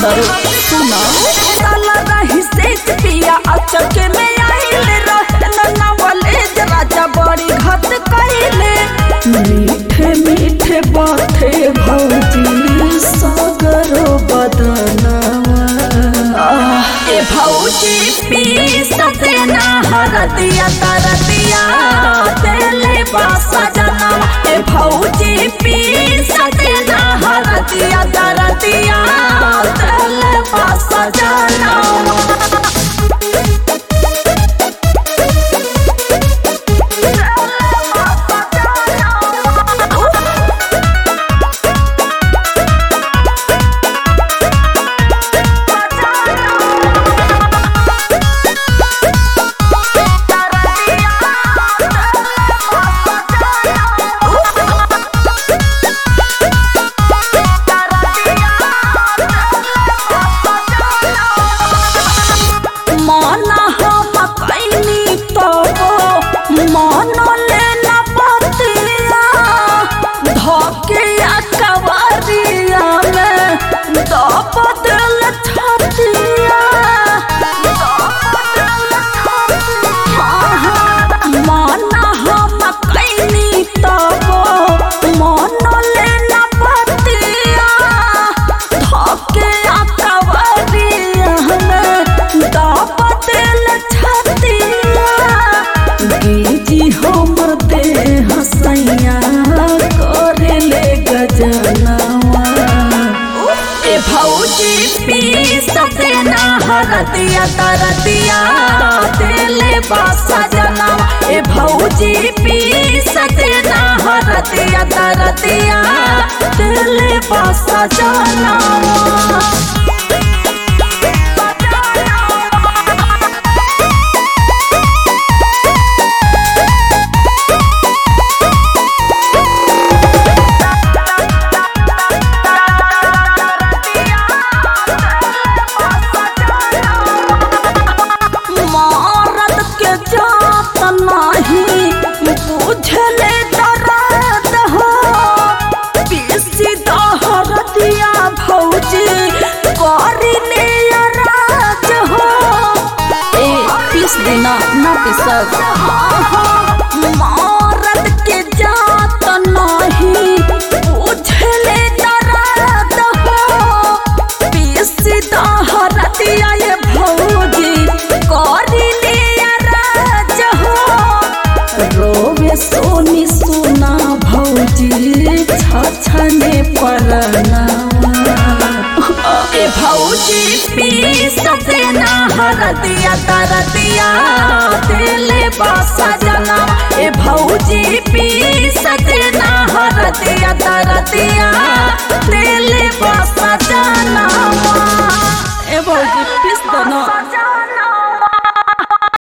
तर सुना साला रही सेज पिया अचक में आइले रहन नवलेज राजा बड़ी घट कइले मीठे मीठे बाते भौजी सागरो बदनवा ए भौजी पी सतेना हरदिया तरदिया तेले बासा जना ए भौजी पी सतेना हरदिया तरदिया तेले बासा जना माना हम कैनी तबो मान लेना बतिया धकिया कवरिया में दब दिल छतिया माना हम कैनी तबो मान लेना बतिया धकिया कवरिया में दब दिल छतिया जी हमर देह सैया करे ले गजनवा ए भौजी पी सतेना हरदिया तरदिया तेले बासा जना ए भौजी पी सतेना हरदिया तरदिया तेले बासा जना मारत के जात नाही बुझले दर्द हो पीसी दहर दिया भौजी करी ने राज हो ए पीस देना ना पिसक मारत के जात नाही बुझले दर्द हो पीसी दहर दिया ये भौजी करी ने राज हो रोवे सोनी सुना भौजी छछने परनावा ए भौजी पी सतेना हरदिया तरदिया तेले बासा जना ए भौजी पी सतेना हरदिया तरदिया तेले बासा जना